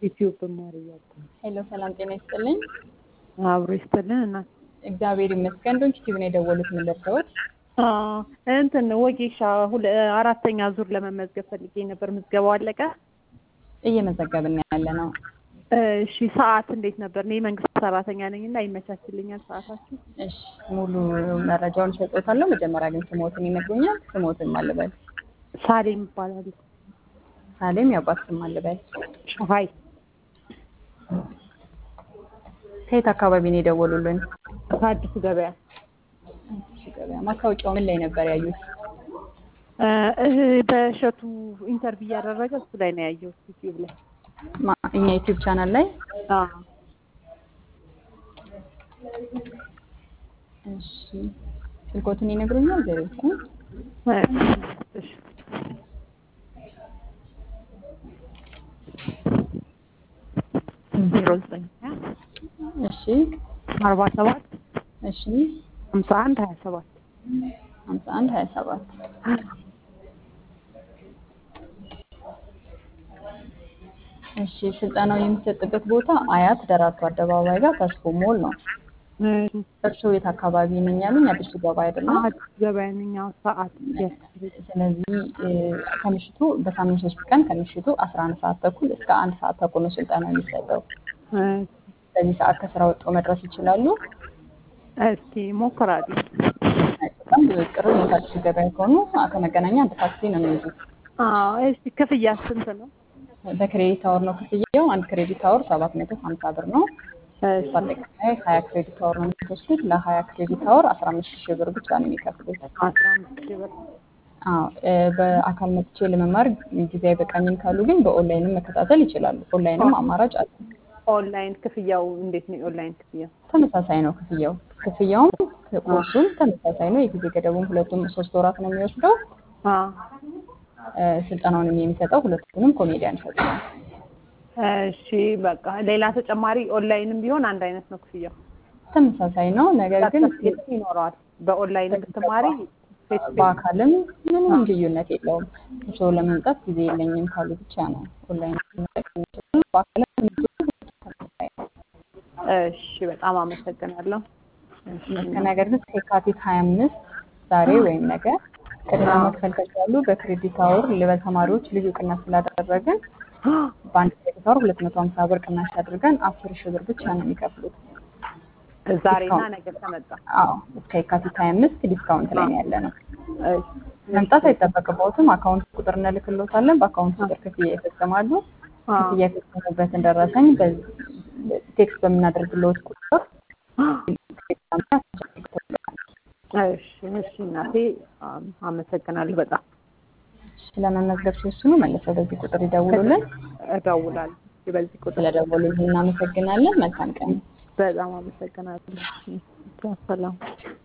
ዩቲዩብ ብማር እያልኩ ነው። ሄሎ ሰላም ጤና ይስጥልኝ። አብሮ ይስጥልን እና እግዚአብሔር ይመስገን። ዶንት ዩቲዩብ ነው የደወሉት ምን ልርዳዎት? እንትን ወጌሻ ሁለ- አራተኛ ዙር ለመመዝገብ ፈልጌ ነበር። ምዝገባው አለቀ? እየመዘገብን ያለ ነው። እሺ ሰዓት እንዴት ነበር? እኔ የመንግስት ሰራተኛ ነኝ እና ይመቻችልኛል ሰዓታችሁ? እሺ ሙሉ መረጃውን ሰጥቶታለሁ። መጀመሪያ ግን ስሞትን ይነግሩኛል። ስሞትን ማልበል ሳሌም ይባላል። ሳሌም የአባት ስም ማልበል። ሸሀይ ከየት አካባቢ ነው የደወሉልን? ከአዲሱ ገበያ እሺ ገበያ። ማስታወቂያው ምን ላይ ነበር ያዩት? እ በእሸቱ ኢንተርቪው እያደረገ እሱ ላይ ነው ያየሁት ዩቲዩብ ላይ። ማ- እኛ ዩቲዩብ ቻናል ላይ አዎ እሺ ስልኮትን ይነግሩኛል። ዜሮ ዘጠኝ እሺ ዜሮ ዘጠኝ እሺ አርባ ሰባት እሺ ሀምሳ አንድ ሀያ ሰባት ሀምሳ አንድ ሀያ ሰባት እሺ ስልጠናው የሚሰጥበት ቦታ አያት ደራርቱ አደባባይ ጋር ተስፎ ሞል ነው። እርስዎ የት አካባቢ ነኝ ያሉኝ? አዲሱ ገባ አይደለም? አዲስ ገበያ ነኝ። አዎ ሰዓት ስለዚህ እ፣ ከምሽቱ በሳምንት ሶስት ቀን ከምሽቱ አስራ አንድ ሰዓት ተኩል እስከ አንድ ሰዓት ተኩል ነው ስልጠና የሚሰጠው። በዚህ ሰዓት ከስራ ወጥቶ መድረስ ይችላሉ። እስኪ ሞክራለሁ። በጣም ብዙ ቅርብ ነው። ከአዲሱ ገበያ ከሆኑ ከመገናኛ አንድ ታክሲ ነው የሚይዙት። አዎ እስኪ ክፍያ ስንት ነው? በክሬዲት አወር ነው ክፍያው። አንድ ክሬዲት አወር ሰባት መቶ ሀምሳ ብር ነው። በአጠቃላይ ሀያ ክሬዲት አወር ነው የሚወስዱት። ለሀያ ክሬዲት አወር አስራ አምስት ሺህ ብር ብቻ ነው የሚከፍሉት። አስራ አምስት ሺህ ብር አዎ እ፣ በአካል መጥቼ ለመማር ጊዜ አይበቃኝም ካሉ ግን በኦንላይንም መከታተል ይችላሉ። ኦንላይንም አማራጭ አለ። ኦንላይን ክፍያው እንዴት ነው? የኦንላይን ክፍያ ተመሳሳይ ነው ክፍያው። ክፍያውም ኮርሱም ተመሳሳይ ነው። የጊዜ ገደቡም ሁለቱም ሶስት ወራት ነው የሚወስደው። አዎ እ፣ ስልጠናውንም የሚሰጠው ሁለቱንም ኮሜዲያን ይሰጡ ነው። እሺ በቃ ሌላ ተጨማሪ ኦንላይንም ቢሆን አንድ አይነት ነው ክፍያው። ተመሳሳይ ነው። ነገር ግን ሰርተፍኬት ይኖረዋል። በኦንላይን ብትማሪ ፌስ ቱ ፌስ በአካልም ምንም ልዩነት የለውም። እርስዎ ለመምጣት ጊዜ የለኝም ካሉ ብቻ ነው ኦንላይን መጠቀም የሚችሉ። በአካልም ተመሳሳይ ነው። እሺ በጣም አመሰግናለሁ። እሺ ነገር ግን ከየካቲት ሀያ አምስት ዛሬ ወይም ነገ ቅድሚያ መክፈል ከቻሉ በክሬዲት አወር ለተማሪዎች ልዩ ቅናሽ ስላደረግን በአንድ ክሬዲት አወር ሁለት መቶ ሀምሳ ብር ቅናሽ አድርገን አስር ሺህ ብር ብቻ ነው የሚከፍሉት። ዛሬና ነገ ከመጣ አዎ እስከ የካቲት ሀያ አምስት ዲስካውንት ላይ ነው ያለ ነው። እሺ መምጣት አይጠበቅበትም። አካውንት ቁጥር እንልክሎታለን። በአካውንት ቁጥር ክፍያ ይፈጽማሉ። አዎ ክፍያ የፈጸሙበትን ደረሰኝ በዚህ ቴክስት በምናደርግለት ቁጥር እሺ እሺ እናቴ አም- አመሰግናለሁ በጣም ስለመመዝገብ ሲወስኑ መልሰው በዚህ ቁጥር ይደውሉልን። እደውላለሁ። በዚህ ቁጥር ስለደወሉልን እናመሰግናለን። መልካም ቀን። በጣም አመሰግናለሁ። ሰላም